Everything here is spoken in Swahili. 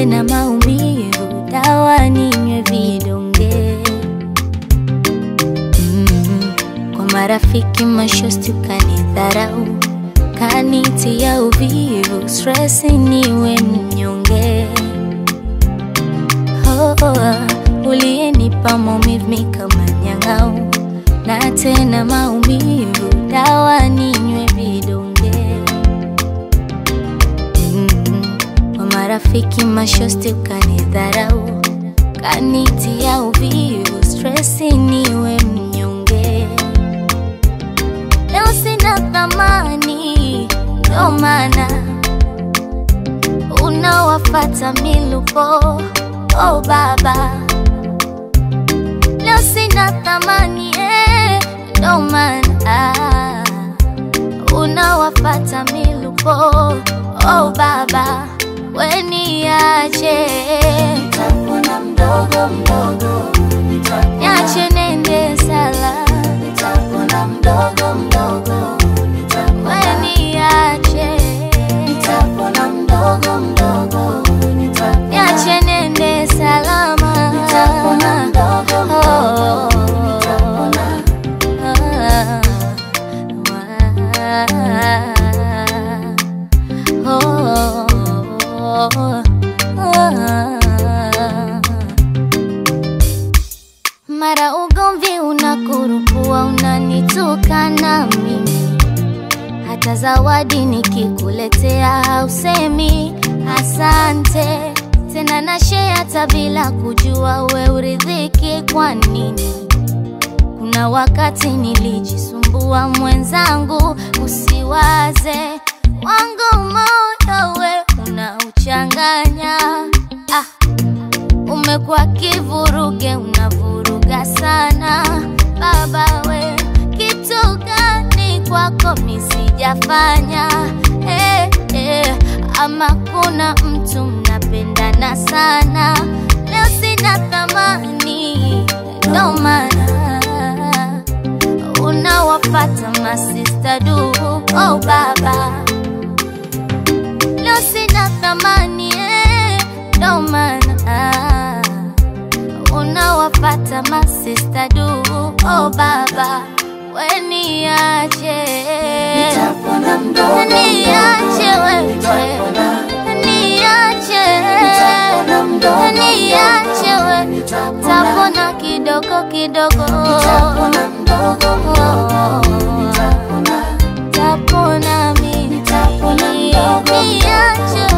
tena maumivu, dawa ninywe vidonge mm. Kwa marafiki mashosti ukanidharau, kanitia uvivu, stress niwe mnyonge oh, oh, uliyenipa maumivu mi kama nyang'au, na tena maumivu, dawa ninywe vidonge mm. Kwa marafiki mashosti ukanidharau, kanitia uvivu, stress niwe mnyonge. Leo sina thamani, ndo maana unawafata milupo. Oh baba, leo sina thamani eh, ndo maana unawafata milupo. Oh baba, weniache Nitapona mdogo mdogo, nitapona, niache nende sala, nitapona mdogo mdogo, nitapona, weniache nitapona mdogo mdogo, nitapona, niache nende salama. nitapona mdogo mdogo, nitapona, Mara ugomvi unakurupua, unanitukana mimi, hata zawadi nikikuletea hausemi asante tena, na share hata bila kujua we uridhiki kwa nini? Kuna wakati nilijisumbua mwenzangu, usiwaze wangu moyo we unauchanganya. Ah, umekuwa kivuruge, unavuruga sana baba we, kitu gani kwako misijafanya? Eh, eh, ama kuna mtu mnapendana sana, leo sina thamani, ndo maana unawafata masista du. Oh baba, leo sina thamani eh, ndo maana unawafata masista du. Oh baba, weniache nitapona mdogo niache wewe nitapona, niache nitapona mdogo niache wewe nitapona, tapona kidogo kidogo nitapona mdogo mdogo, nitapona, tapona mimi Nitapona mdogo mdogo. niache